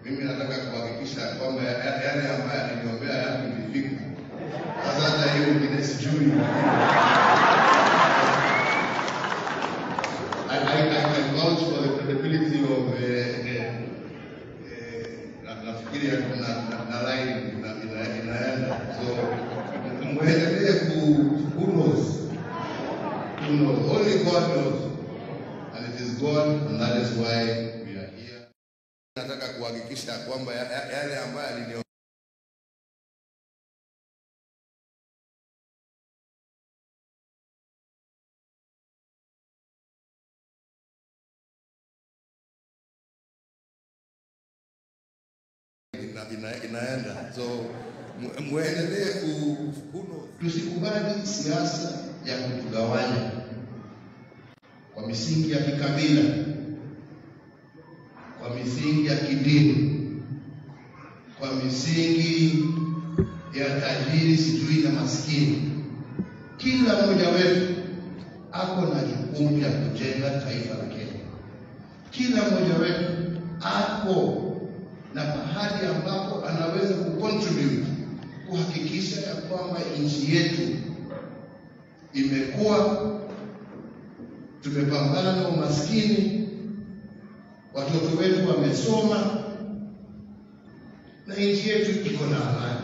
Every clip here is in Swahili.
mimi nataka kuhakikisha kwamba ya- ya- yale ambayo aliniombea yangu ilifika. Sasa hata hiyo ingine sijui. I, I, I can vouch for the credibility of uh, uh, uh, na- nafikiri na, na, na line ina- ina- inaenda so mwendelee ku who knows who knows only God knows and it is God and that is why we are here nataka kuhakikisha kwamba ya- ya- yale ambayo alinio ina, ina, inaenda so mu- muendelee ku who knows? tusikubali siasa ya kutugawanya kwa misingi ya kikabila kwa misingi ya kidini kwa misingi ya tajiri sijui na maskini kila mmoja wetu ako na jukumu ya kujenga taifa la Kenya kila mmoja wetu ako na mahali ambapo anaweza kucontribute kuhakikisha ya kwamba nchi yetu imekuwa, tumepambana na umaskini, watoto wetu wamesoma na nchi yetu iko na amani,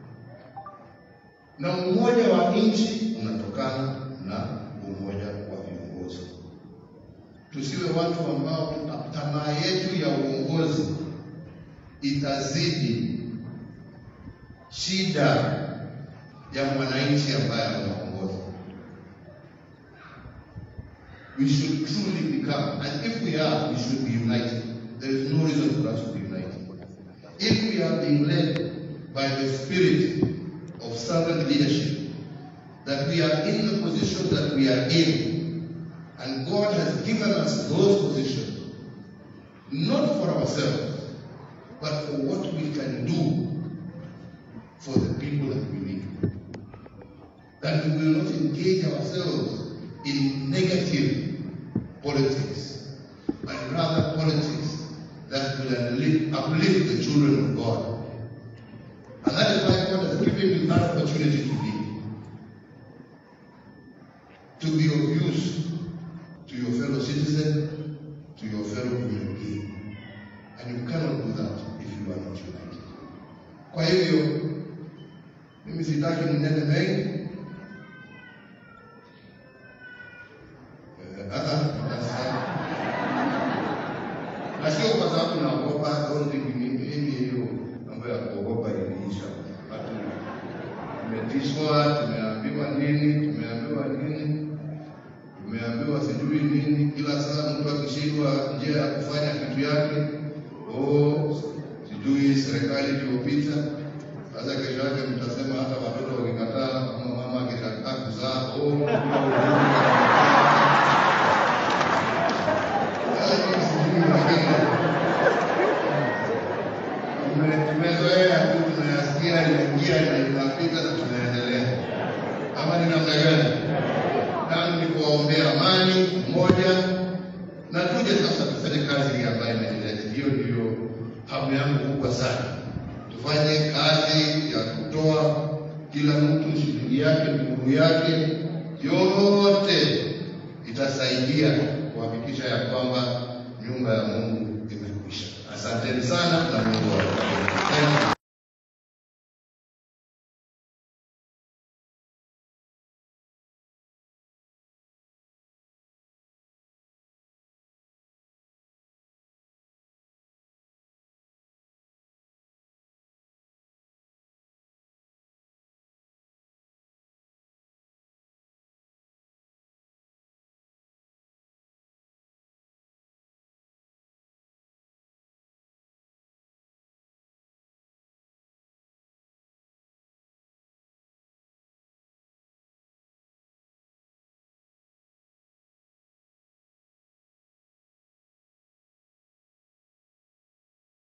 na umoja wa nchi unatokana na umoja wa viongozi. Tusiwe watu ambao tamaa yetu ya uongozi itazidi shida ya mwananchi ambaye anaongoza. We should truly become, and if we are, we should be united. There is no reason for us to be united. If we are being led by the spirit of servant leadership, that we are in the position that we are in, and God has given us those positions, not for ourselves, but for what we can do for the people that we lead. That we will not engage ourselves in negative politics, but rather politics that will uplift, uplift the children of God. And that is why God has given you that opportunity to lead. To be of use to your fellow citizen, to your fellow human being. And you cannot do that if you are not united. Kwa hivyo mimi sitaki mnene mengi. Eh, ah, ah, sasa. Na sio kwa sababu naogopa, don't think mimi mimi hiyo mambo ya kuogopa iliisha. Watu tumetishwa, tumeambiwa nini, tumeambiwa nini, tumeambiwa sijui nini. Kila saa mtu akishindwa njia ya kufanya kitu yake, oh, sijui serikali iliyopita. Sasa kesho yake mtasema hata watoto wakikataa, kama mama akikataa kuzaa, oh, Sasa mimi sijui lakini tume- tumezoea tu, tunayasikia inaingia na inapita na tunaendelea. Ama ni namna gani? Nami ni kuwaombea amani, umoja na tuje sasa tufanye kazi hii ambayo imenileta. Hiyo ndiyo hamu yangu kubwa sana. Tufanye kazi ya kutoa kila mtu shilingi yake, nguvu yake, yote itasaidia kuhakikisha ya kwamba nyumba ya Mungu imekwisha. Asanteni sana na